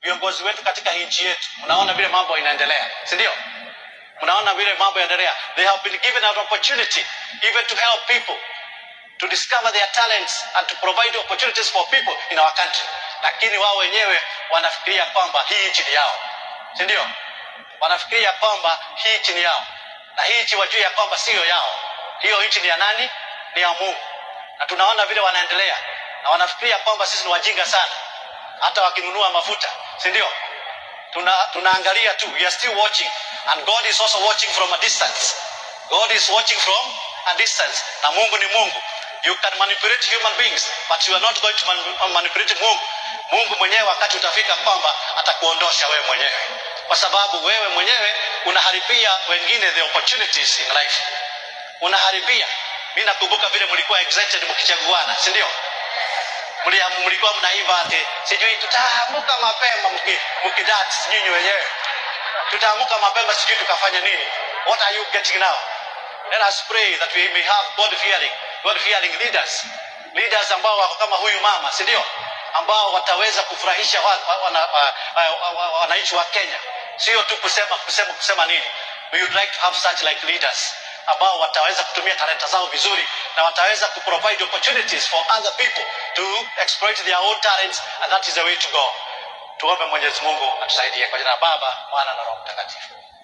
viongozi wetu katika nchi yetu mnaona vile mambo inaendelea si ndio mnaona vile mambo yanaendelea they have been given an opportunity even to help people to discover their talents and to provide opportunities for people in our country lakini wao wenyewe wanafikiria kwamba hii nchi ni yao si ndio wanafikiria kwamba hii nchi ni yao na hii nchi wajue ya kwamba siyo yao hiyo nchi ni ya nani ni ya mungu na tunaona vile wanaendelea na wanafikiria kwamba sisi ni wajinga sana hata wakinunua mafuta si ndio tuna, tunaangalia tu we are still watching and god is also watching from a distance god is watching from a distance na mungu ni mungu you can manipulate human beings but you are not going to man manipulate mungu mungu mwenyewe wakati utafika kwamba atakuondosha wewe mwenyewe kwa sababu wewe mwenyewe unaharibia wengine the opportunities in life unaharibia mi nakumbuka vile mlikuwa excited mkichaguana si ndio Mlia- mlikuwa mnaimba ati sijui tutaamuka mapema mki- mkidance nyinyi wenyewe tutaamuka mapema sijui tukafanya nini what are you getting now let us pray that we may have god fearing god fearing leaders leaders ambao wako kama huyu mama si ndio ambao wataweza kufurahisha wa- wa- wana- wa- wa- wa- wa- wananchi wa kenya sio tu kusema kusema kusema nini we would like to have such like leaders ambao wataweza kutumia talenta zao vizuri na wataweza kuprovide opportunities for other people to exploit their own talents and that is the way to go tuombe mwenyezi mungu atusaidie kwa jina la baba mwana na roho mtakatifu